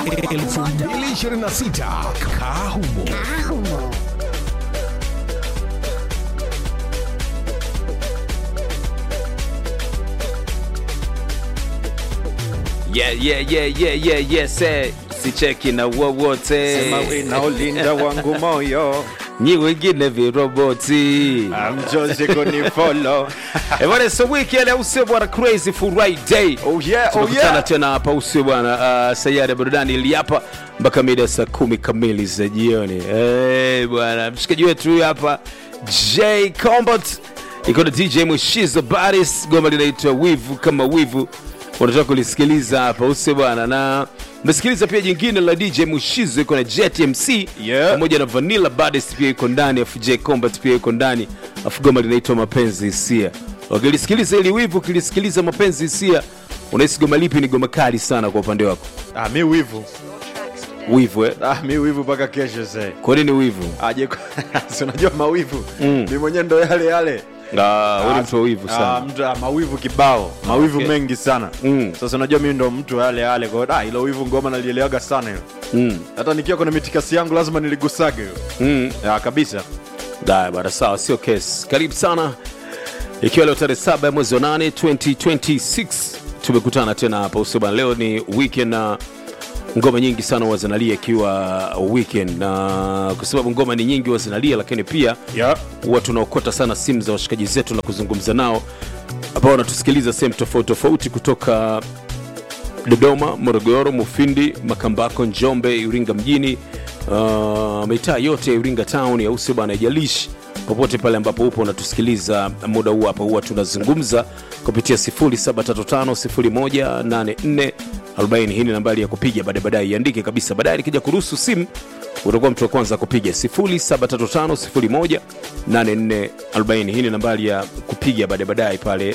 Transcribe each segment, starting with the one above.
2026 Kahumo. Yeah, yeah, yeah, yeah, yeah, yes, eh. sicheki na wowote Sema winaolinda wangu moyo nyi wengine viroboti amjoje kunifolo Eh, bwana so weekend au sio bwana crazy friday Oh yeah, oh tunakutana yeah. tena hapa usio bwana uh, sayari ya burudani ili hapa mpaka mida saa kumi kamili za jioni hey, bwana mshikaji wetu huyu hapa j combat iko na dj mwishizo baris goma linaitwa wivu kama wivu unataka kulisikiliza hapa usio bwana na mesikiliza pia jingine la dj mushizo iko na jet mc Yeah. pamoja na vanilla badis pia iko ndani afu j combat pia iko ndani afu goma linaitwa mapenzi hisia wakilisikiliza ili wivu ukilisikiliza mapenzi hisia unahisi goma lipi ni goma kali sana kwa upande wako ah, mi wivu wivu eh? ah, mi wivu mpaka kesho se kwa nini wivu aje si unajua mawivu mm. mi mwenyewe ndo yale yale Ah, wewe ni mtu wa wivu Ah, sana mtu ah, mawivu kibao mawivu okay. mengi sana Mm. sasa unajua mimi ndo mtu wa yale yale kwa hiyo, ah, ilo wivu ngoma nalielewaga sana hilo Mm, hata nikiwa kwenye mitikasi yangu lazima niligusage hiyo mm. ya kabisa Haya bwana, sawa, sio kesi. Karibu sana, ikiwa leo tarehe saba ya mwezi wa nane 2026 tumekutana tena hapa usio bwana. Leo ni weekend na ngoma nyingi sana huwa zinalia ikiwa weekend, na kwa sababu ngoma ni nyingi huwa zinalia, lakini pia yeah. huwa tunaokota sana simu za washikaji zetu na kuzungumza nao ambao wanatusikiliza sehemu tofauti tofauti kutoka dodoma morogoro mufindi makambako njombe iringa mjini uh, mitaa yote ya iringa town au sio bana ijalishi popote pale ambapo upo unatusikiliza muda huu hapa huwa tunazungumza kupitia 0735018440 hii ni nambari ya kupiga baadaye baadaye iandike kabisa baadaye nikija kuruhusu simu utakuwa mtu wa kwanza kupiga 0735018440 hii ni nambari ya kupiga baadaye baadaye pale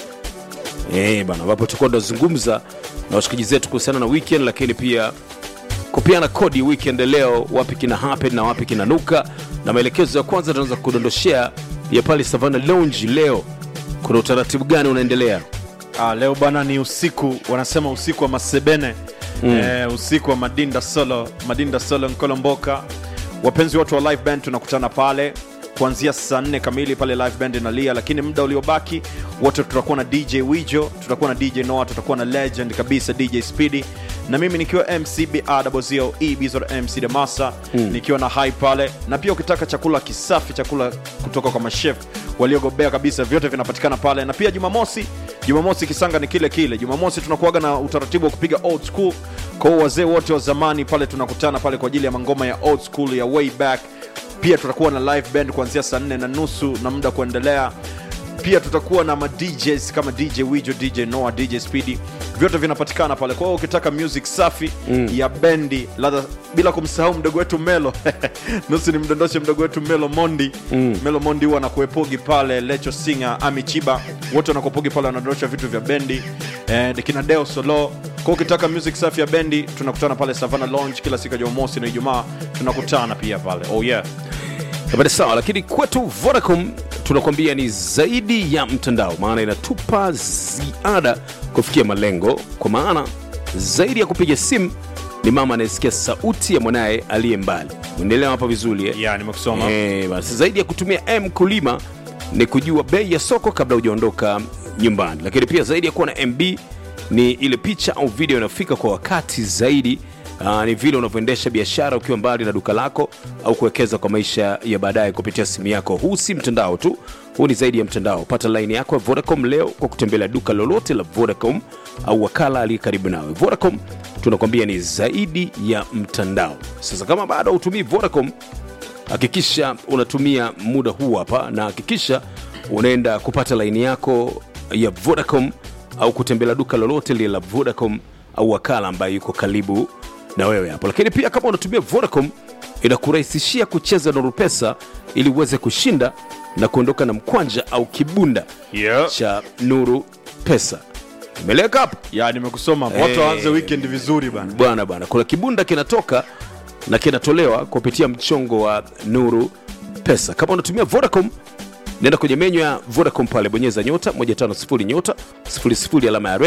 Eh, bana ambapo tutakuwa tunazungumza na washikaji zetu kuhusiana na weekend lakini pia kupiana kodi weekend leo wapi kina happen na wapi kinanuka na maelekezo ya kwanza tunaweza kudondoshea ya pale savana lounge leo kuna utaratibu gani unaendelea Ah, leo bwana ni usiku wanasema usiku wa masebene mm. eh, usiku wa madinda solo madinda solo nkolomboka wapenzi wote wa live band tunakutana pale kuanzia saa nne kamili pale live band inalia lakini muda uliobaki wote tutakuwa na dj wijo tutakuwa na dj noa tutakuwa na legend kabisa dj speedy na mimi nikiwa mcbrzio bizor mc demasa mm. nikiwa na hai pale na pia ukitaka chakula kisafi chakula kutoka kwa mashef waliogobea kabisa vyote vinapatikana pale na pia jumamosi jumamosi kisanga ni kile kile jumamosi tunakuaga na utaratibu wa kupiga old school kwa hiyo wazee wote wa zamani pale tunakutana pale kwa ajili ya mangoma ya old school ya way back pia tutakuwa na live band kuanzia saa nne na nusu na muda kuendelea pia tutakuwa na ma DJs kama DJ Wijo, DJ Noah, DJ Speedy, vyote vinapatikana pale. Kwa hiyo ukitaka music safi mm. ya bendi ladha, bila kumsahau mdogo wetu Melo nusu ni mdondoshe mdogo wetu Melo Mondi mm. Melo Mondi huwa anakuepogi pale, Lecho Singer, Ami Chiba, wote wanakuepogi pale, wanadondosha vitu vya bendi eh, kina Deo Solo. Kwa hiyo ukitaka music safi ya bendi tunakutana pale Savannah Lounge kila siku ya Jumamosi na Ijumaa tunakutana pia pale. Oh yeah. Habari sawa, lakini kwetu Vodacom tunakwambia ni zaidi ya mtandao, maana inatupa ziada kufikia malengo, kwa maana zaidi ya kupiga simu ni mama anayesikia sauti ya mwanaye aliye mbali. Uendelea hapa vizuri eh? Yeah, nimekusoma. Eh, basi zaidi ya kutumia M kulima ni kujua bei ya soko kabla hujaondoka nyumbani, lakini pia zaidi ya kuwa na MB ni ile picha au video inayofika kwa wakati zaidi. Uh, ni vile unavyoendesha biashara ukiwa mbali na duka lako au kuwekeza kwa maisha ya baadaye kupitia simu yako. Huu si mtandao tu, huu ni zaidi ya mtandao. Pata laini yako ya Vodacom leo kwa kutembelea duka lolote la Vodacom au wakala aliye karibu nawe. Vodacom tunakwambia ni zaidi ya mtandao. Sasa kama bado hautumii Vodacom, hakikisha unatumia muda huu hapa na hakikisha unaenda kupata laini yako ya Vodacom au kutembelea duka lolote lile la Vodacom au wakala ambaye yuko karibu na wewe hapo. Lakini pia kama unatumia Vodacom inakurahisishia kucheza Nuru Pesa ili uweze kushinda na kuondoka na mkwanja au kibunda Yeah. cha Nuru Pesa. Imeleka hapo ya nimekusoma watu Eh. waanze weekend vizuri bana bwana bwana, kuna kibunda kinatoka na kinatolewa kupitia mchongo wa Nuru Pesa. Kama unatumia Vodacom, nenda kwenye menyu ya Vodacom pale, bonyeza nyota 150 nyota 00 alama ya reli,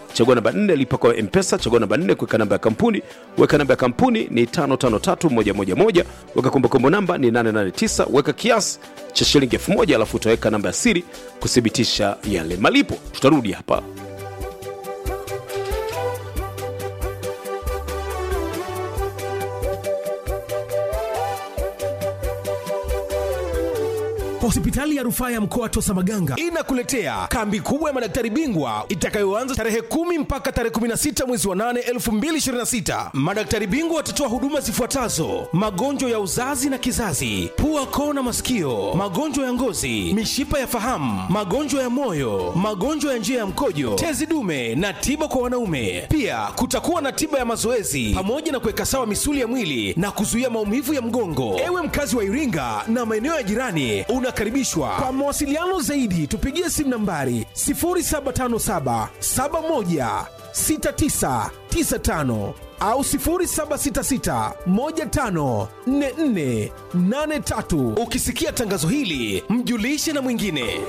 chagua namba 4 lipa kwa mpesa chagua namba 4 kuweka namba ya kampuni weka namba ya kampuni ni 553111 weka kumbukumbu namba ni 889 weka kiasi cha shilingi 1000 alafu utaweka namba ya siri kuthibitisha yale malipo tutarudi hapa Hospitali ya rufaa ya mkoa Tosa Maganga inakuletea kambi kubwa ya madaktari bingwa itakayoanza tarehe kumi mpaka tarehe 16 mwezi wa 8 2026. Madaktari bingwa watatoa huduma zifuatazo: magonjwa ya uzazi na kizazi, pua, koo na masikio, magonjwa ya ngozi, mishipa ya fahamu, magonjwa ya moyo, magonjwa ya njia ya mkojo, tezi dume na tiba kwa wanaume. Pia kutakuwa na tiba ya mazoezi pamoja na kuweka sawa misuli ya mwili na kuzuia maumivu ya mgongo. Ewe mkazi wa Iringa na maeneo ya jirani, unakaribishwa. Kwa mawasiliano zaidi, tupigie simu nambari 0757 71 6995 au 0766 15 44 83. Ukisikia tangazo hili, mjulishe na mwingine.